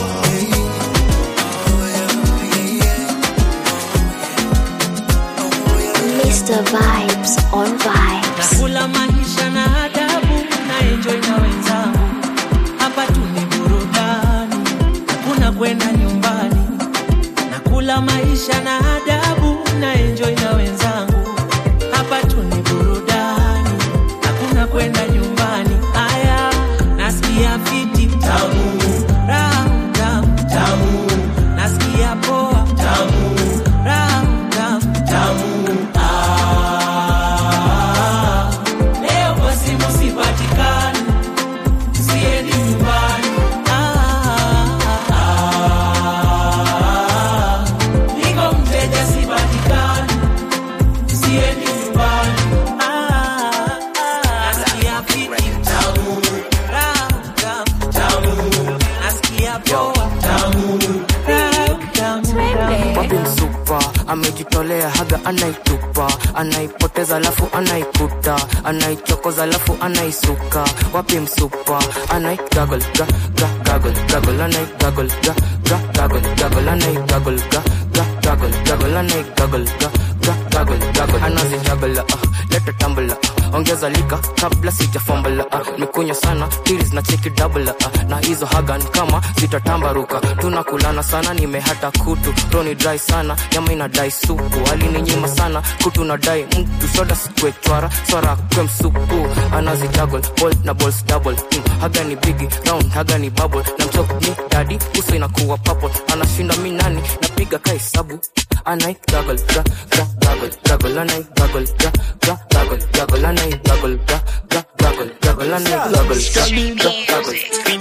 Mr. Vibes on Vibes. nakula maisha na adabu na enjoy na wenzangu hapa tu ni burudani hakuna kwenda nyumbani nakula maisha na adabu na enjoy na wenzangu hapa tu ni burudani hakuna kwenda nyumbani aya nasikia fiti tamu raha tamu tamu nasikia poa tamu raha tamu tamu Ah, leo kwa simu sipatikani, siendi nyumbani. Ah, ah, ah, niko mteja si yo tamu wapi msupa amejitolea haga anaitupa anaipoteza alafu anaikuta anaichokoza alafu anaisuka wapi msupa anaigagol ga ga gagol gagol anaigagol ga ga gagol gagol anaigagol ga ga gagol gagol anaigagol ga ga gagol gagol anazijagol uh, leta tambula uh, ongeza lika kabla sijafambala uh, nikunywa sana tiris na cheki double uh, na hizo hagan kama zitatambaruka tunakulana sana nimehata kutu roni dry sana nyama inadai supu alininyima sana kutu nadai mtu soda sikwe chwara swara kwe msupu anazijagol bol na balls double mm, haga ni bigi round haga ni bubble na mchok ni dadi uso inakuwa papo anashinda mi nani napiga kahesabu anai gagol ga ga gagol gagol anai gagol ga ga gagol gagol anai gagol ga ga gagol gagol anai gagol ga ga gagol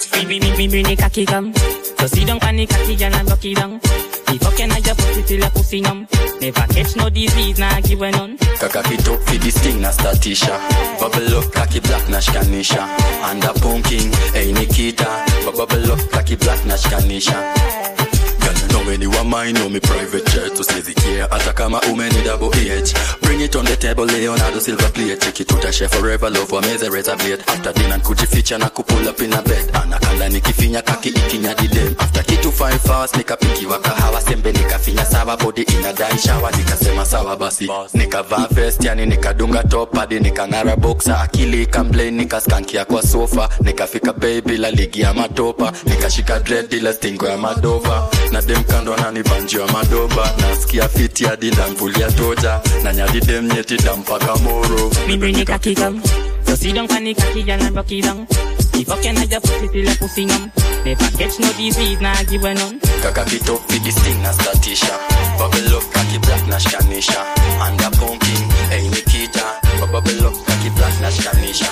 Bring the cocky come. So sit down on the cocky girl and rock it down. The fucking I just put it till your pussy numb. Never catch no disease, nah give a none. Kaka kitok fi this thing na statisha Bubble up kaki black na shikanisha Anda punking, hey Nikita Bubble up kaki black na shikanisha Girl, you know when you are mine, know me private jet To say the care, hata kama umeni double H Bring it on the table, Leonardo silver plate Check it to share forever, love wa meze razor blade After dinner kujificha na kupull up in a bed Anakanda nikifinya kaki ikinya didem After kitu five hours, nikapikiwa kahawa Sembe nikafinya sawa, body inadai shower Nikasema sawa basi, nikavaa vest yani nikadunga top hadi nikang'ara boxer Akili ikamblame, nikaskankia kwa sofa Nikafika bay bila ligi ya matopa Nikashika dread ila stingo ya madova na dem kando ananibanjia madoba nasikia fiti hadi ndamvulia toja na nyadi dem nyeti dampaka moro Me bring the cocky come. So sit down on the cocky girl and rock it down. The fucking I just put it till your pussy numb. Never catch no disease, nah give a none. kaka kitok vidisting na statisha babelok kaki black na shikanisha anda pumping hey nikita babelok kaki black na shikanisha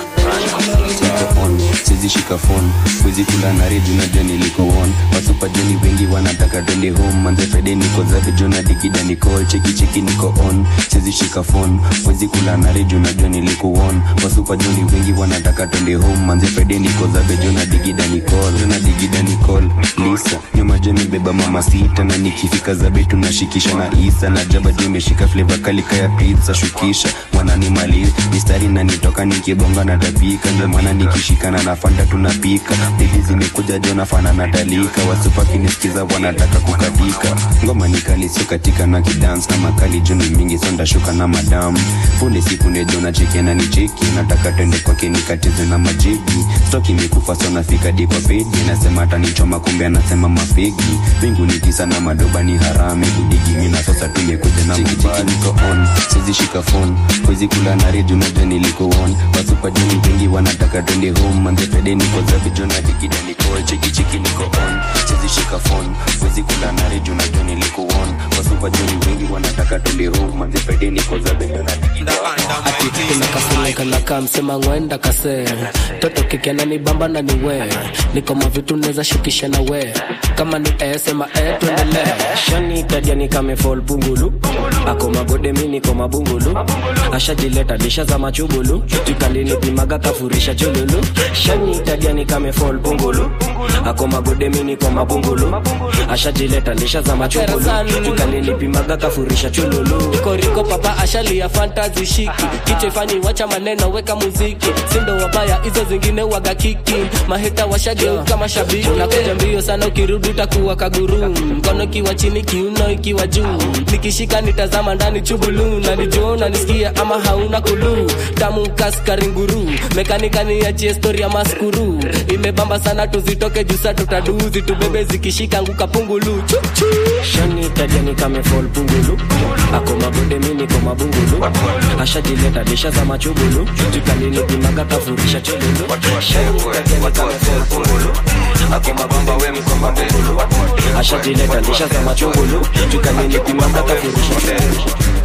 Niko on sizi shika phone wizi kula na redio na jani liko on wasupa jeni wengi wanataka twende home manze friday niko zabe jona digida nicall cheki cheki niko on sizi shika phone wizi kula na redio na jani liko on wasupa jeni wengi wanataka twende home manze friday niko zabe jona digida nicall jona digida nicall lisa nyuma jeni beba mama sita na nikifika zabe tunashikisha na isa na jaba juu imeshika flavor kali kaya pizza shukisha wananimaliza mistari na nitoka nikibonga na tapika ndio maana nikishikana na fanta tunapika bibi zimekuja jona fana na talika wasupa kinisikiza wanataka kukatika ngoma ni kali sio katika na kidance na makali juni mingi so ndashuka na madamu punde siku nejo na cheki na ni cheki nataka twende kwake nikatize na majibu stoki imekufa so nafika dipa pedi nasema atanichoma kumbe anasema mafegi wingu ni tisa na madoba ni harame budigi mina sasa tumekuja na mubali niko on sizi shika phone wezi kula na redio na jani liko on wasupa jani wengi wanataka twende home manze pede niko zabe jona digida niko cheki cheki niko on sizi shika phone wezi kula na redio na jani liko on wasupa jani wengi wanataka twende home manze pede niko zabe jona digida ati kuna kafunika na kamsema ngwenda kase toto kikena ni bamba na ni we niko mavitu neza shukisha na we kama ni esema e tuendelee shani tadiani kame fall pungulu ako magode mi niko mabungulu ashajileta disha za machugulu tukalini pimaga kafurisha chululu shani tadiani kame fall pungulu ako magode mi niko mabungulu ashajileta disha za machugulu tukalini pimaga kafurisha chululu koriko papa ashalia fantazi shiki kichwa ifanyi wacha maneno weka muziki sindo wabaya hizo zingine waga kiki maheta washageuka mashabiki unakuja mbio sana ukirudi utakuwa kaguru mkono ikiwa chini kiuno ikiwa juu nikishika nitazama ndani chubulu nanijua nanisikia ama hauna kulu tamu kaskaringuru mekanika niachie stori ya maskuru imebamba sana tuzitoke jusa tutaduzi tubebe zikishika nguka pungulu chuchu shani tadiani kame fall pungulu ako magode mi niko mabungulu ashajileta disha za machugulu tukalini pimaga kafurisha chululu shani tadiani kame fall pungulu ako mabamba we mko mabungulu ashajileta disha za machugulu tukalini pimaga kafurisha chululu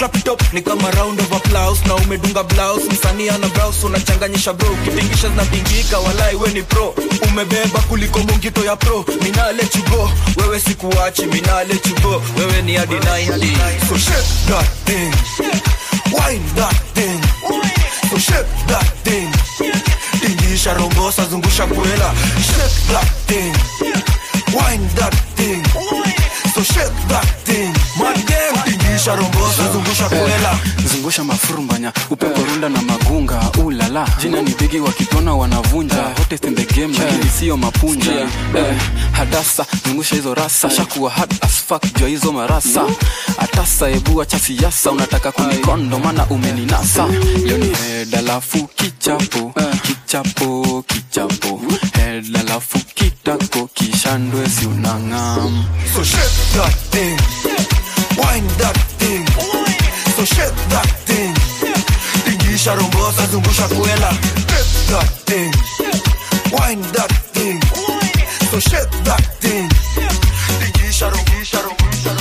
clap it up ni kama round of applause na umedunga blouse msanii ana blouse unachanganyisha bro kitingisha zinapingika walai we ni pro umebeba kuliko mungito ya pro mina let you go wewe sikuachi mina let you go wewe ni hadi 90 so shake that thing wine that thing so shake that thing tingisha rombosa zungusha kwela shake that thing wine that thing so shake that thing madem tingisha rombosa zungusha kwela zungusha mafurumbanya upepo runda na magunga ulala jina ni bigi wakitona wanavunja hottest in the game lakini sio mapunja eh, hadasa zungusha hizo rasa shakuwa hard as fuck jua hizo marasa atasa ebua cha siasa unataka kunikondo mana umeninasa leo ni head alafu kichapo kichapo kichapo head alafu kitako kishandwe si unang'am So shake that thing, wine that thing. So shake that thing, tingisha rombosa zungusha kwela. Shake that thing, wine that thing. So shake that thing, tingisha rombosa rombosa.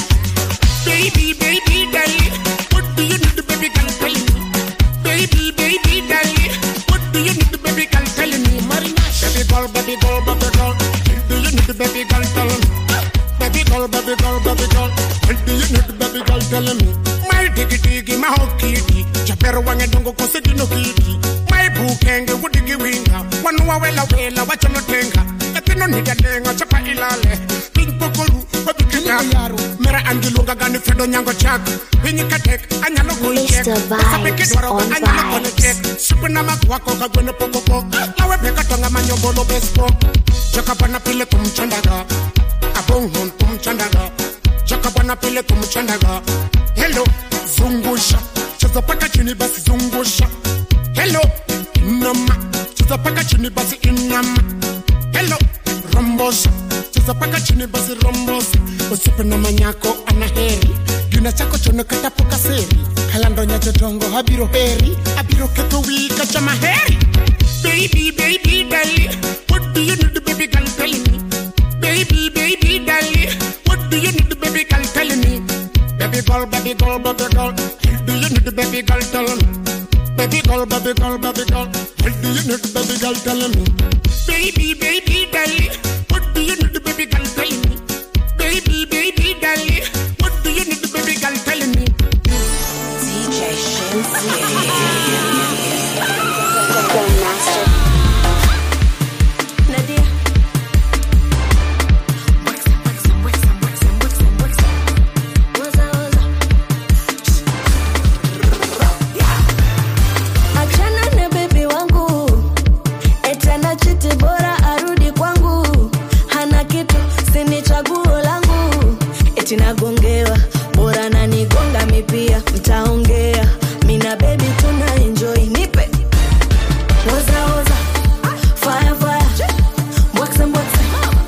Baby, baby, darling, what do you need, baby girl, tell me? Baby, baby, darling, what do you need, baby girl, tell me? Baby girl, baby girl, baby girl, what do you need, baby girl, tell me? Baby girl, baby girl, baby girl, what do you need, baby girl, tell me? My tiki tiki, my hot kitty, chapero wange dongo koseti no kitty. My bukenge wudigi winga, wanu wawela wela wachono tenga. Katino niga tenga chapa ilale, pink pokolu, wabi kinyaru. Mera angilunga gani fedo nyango chak. Winyi katek, anyalo kuichek. Mr. Sabe Vibes kidwaro on anyalo vibes. kone chek. Sipu na makwako kagwene pokoko. Lawe peka tonga manyobolo bespo. Chaka pana pile kumchandaga. Abongon kumchandaga. Chaka pana pile kumchandaga. Hello, zungusha. Cheza paka chini basi zungusha. Hello, inama. Cheza paka chini basi inama. Hello, rombosa. Cheza paka chini basi rombosa. Usipe na manyako ana heri. Gina chako chono katapoka seri. Kalando nyacho tongo habiro heri. Abiro keto wika chama heri. Baby, baby, darling, what do you need, baby girl, tell me? Baby, baby, darling, what do you need, baby girl, tell me? Baby girl, baby girl, baby girl, what do you need, baby girl, tell me? Baby girl, baby girl, baby girl, what do you need, baby girl, tell me? Baby, baby, darling, what do you need, baby girl, tell me? Baby, baby, darling, what do you need, baby girl, tell me? DJ Nadia. achana na bebi wangu etana chiti bora arudi kwangu hana kitu sini chaguo langu eti nagongewa bora nanigonga mipia mtaongea mina bebi tuna enjoy nipe woza woza fire fire mbwakse mbwakse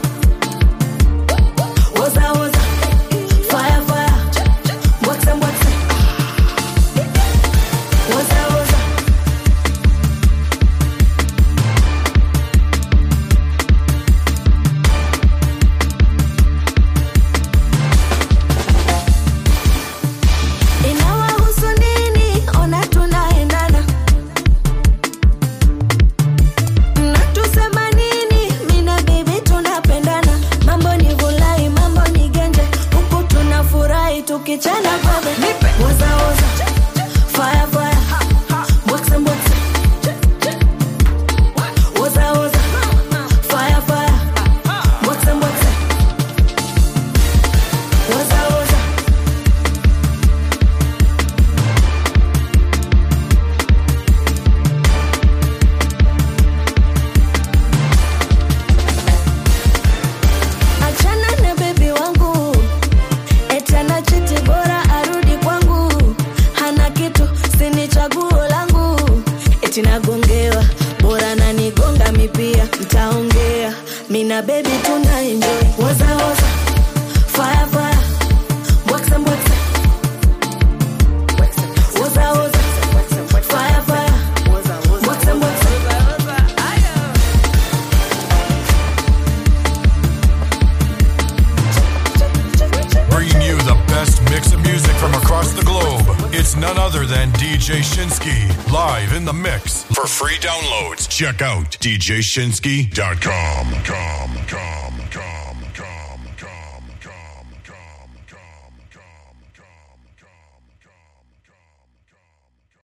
woza woza fire fire mbwakse mbwakse woza woza inawahusu nini ona tunaendana natusema nini mina bibi tunapendana mambo ni vulai mambo ni genje huku tunafurahi tukichana babe wozawoza fire fire mbwakse mbwakse wozawoza fire fire mbwakse mbwakse wozawoza achana na bebi wangu etana chiti bora arudi kwangu hana kitu sini chaguo langu eti nagongewa bora nanigonga mipia mtaongea mina bebi tuna enjoy woza woza fire fire mbwakse mbwakse woza woza fire fire mbwakse mbwakse Bringing you the best mix of music from across the globe. It's It's none other than DJ Shinsky, live in the mix. For free downloads, check out djshinsky.com. Com, com.